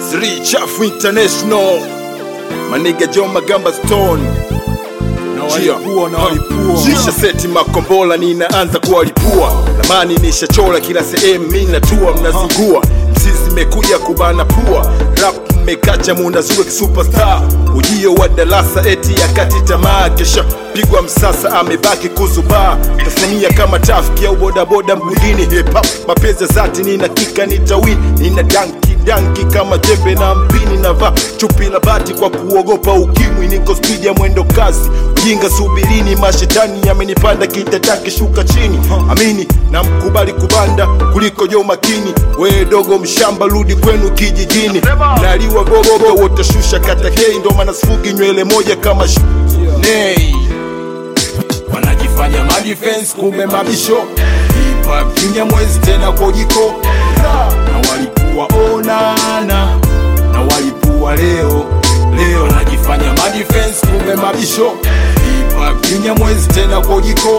Sri Chafu International Maniga John Magamba Stone walipua, na walipua. Shisha seti makombola ninaanza kuwalipua Lamani nishachola kila sehemu mi natua mnazingua Msizi mekuja kubana pua Rap mmekacha munazue kisuperstar Ujio wa darasa eti ya kati tamaa Kesha pigwa msasa amebaki kuzubaa Tasmania kama tafiki au bodaboda mgundini Hip hop mapenzi ya zati nina kika nitawini Nina danki danki kama jembe na mpini navaa chupi la bati kwa kuogopa ukimwi niko spidi ya mwendo kasi ujinga subirini mashetani yamenipanda kitataki shuka chini amini na mkubali kubanda kuliko jo makini we dogo mshamba rudi kwenu kijijini naliwa gogogo wote shusha kata hei ndo maana sifugi nywele moja kama sh- nei wanajifanya madefense kumbe mabisho Hip hop kinya mwezi tena kwa jiko na walipua onana na walipua leo leo wanajifanya madefense kumbe mabisho Hip hop kinya mwezi tena kwa jiko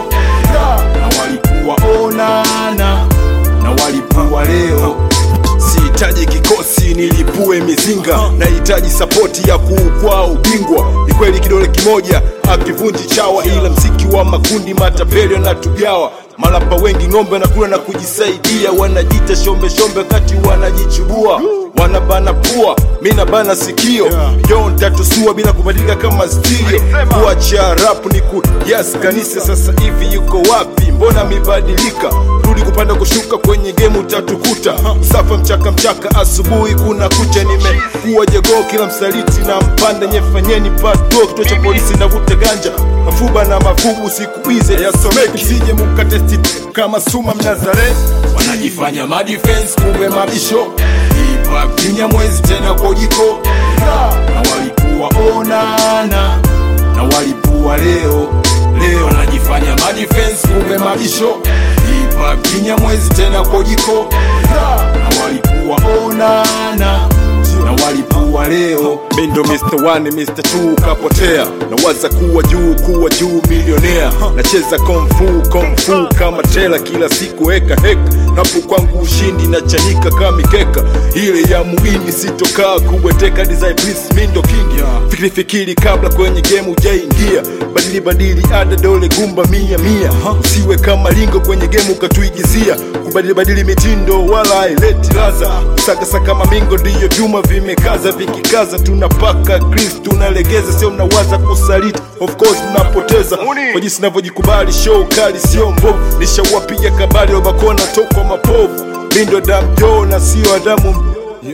na walipua onana na walipua leo sihitaji kikosi nilipue mizinga nahitaji sapoti ya kuukwaa ubingwa ni kweli kidole kimoja akivunji chawa ila mziki wa makundi matapeli natugawa malapa wengi ng'ombe nakula na kujisaidia wanajita shombe shombe wakati wanajichubua wanabana pua mi nabana sikio yo ntatusua bila kubadilika kama stilio kuacha rap ni ku yes kanisa sasa hivi yuko wapi mbona mibadilika rudi kupanda kushuka kwenye gemu utatukuta safa mchaka mchaka asubuhi kuna kucha nimekuwa jegoo kila msaliti na mpanda nyefanyeni pato kituo cha polisi navuta ganja mafuba na mafubu siku hizi yasomeki sije mukatesti kama suma mnazareti wanajifanya madefense kumbe mabisho Hip hop kinya mwezi tena kwa jiko na walipua onana na walipua leo leo wanajifanya madefense kumbe mabisho Hip hop kinya mwezi tena kwa jiko na walipua onana na walipua leo mindo Mr. One, Mr. Two kapotea nawaza kuwa juu kuwa juu milionea nacheza komfu komfu kama tela kila siku heka heka napo kwangu ushindi na chanika kama mikeka ile ya muini sitokaa kubweteka design please mindo king fikiri fikiri kabla kwenye game ujaingia badili badili ada dole gumba mia mia usiwe kama lingo kwenye game ukatuigizia kubadili badili mitindo wala haileti laza sakasaka mamingo ndiyo vyuma vimekaza vikikaza tunapaka Chris tunalegeza sio mnawaza kusaliti of course mnapoteza kwa jinsi navyojikubali show kali sio mbovu nishawapiga kabali obakona tokwa mapovu mindo damjo na sio adamu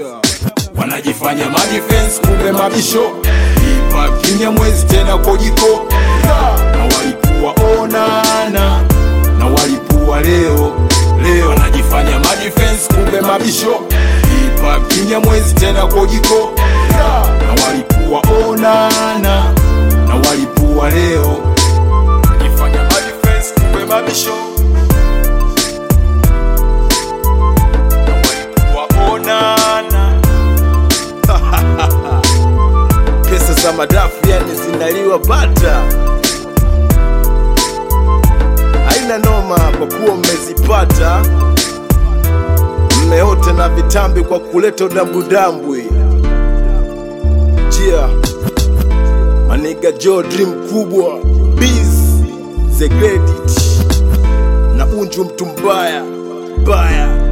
wanajifanya madefense kumbe mabisho Hip hop kinya mwezi tena kwa jiko na walipua onana na walipua leo leo wanajifanya madefense kumbe mabisho Hip hop kinya mwezi tena kwa jiko na walipua onana na walipua leo wanajifanya madefense kumbe mabisho na walipua onana pesa za madafu yani zinaliwa bata haina noma kwa kuwa mmezipata mmeota na vitambi kwa kuleta udambudambwi jia maniga jo dream kubwa biz the credit na unju mtu mbaya baya